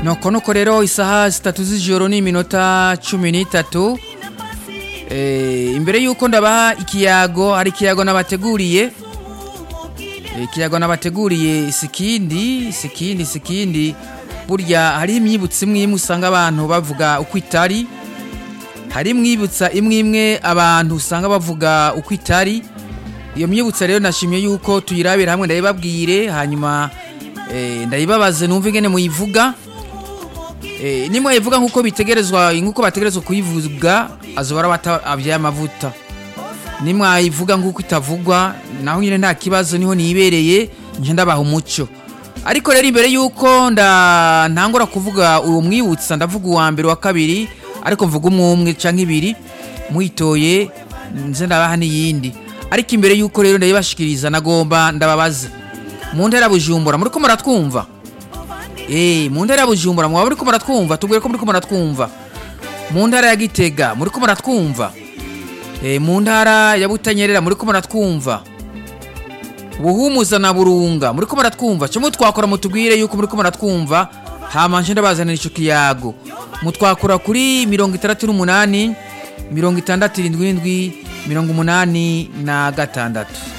nuko nuko rero isaha zitatu z'ijoro n'iminota cumi n'itatu Eh, imbere y'uko ndabaha ikiyago hari ikiyago nabateguriye Eh, ikiyago nabateguriye sikindi sikindi sikindi burya hari imyibutso imwe imwe usanga abantu bavuga uko itari hari imwibutsa imwe imwe abantu usanga bavuga uko itari iyo myibutsa rero nashimye yuko tuyirabira hamwe ndayibabwire hanyuma eh, ndayibabaze numve ingene muyivuga Eh, nimwayivuga nk'uko bitegerezwa nk'uko bategerezwa kuyivuga azobara bata abyaye amavuta nimwayivuga nk'uko itavugwa naho nyine nta kibazo niho nibereye nje ndabaha umuco ariko rero imbere y'uko nda ntangura kuvuga uwo mwibutsa ndavuga uwa mbere wa kabiri ariko mvuga umwe umwe canke ibiri mwitoye nze ndabaha n'iyindi ariko imbere y'uko rero ndayibashikiriza nagomba ndababaze mu ntera bujumbura muriko muratwumva Eh, mu ntara ya Bujumbura mwaba muriko muratwumva tubwire ko muriko muratwumva mu ntara ya Gitega muriko muratwumva Eh, mu ntara ya Butanyerera muriko muratwumva Buhumuza na Burunga muriko muratwumva cyo mutwakora mutubwire yuko muriko muratwumva hama nje ndabazanira ico kiyago mutwakura kuri 68 67 mirongo umunani na gatandatu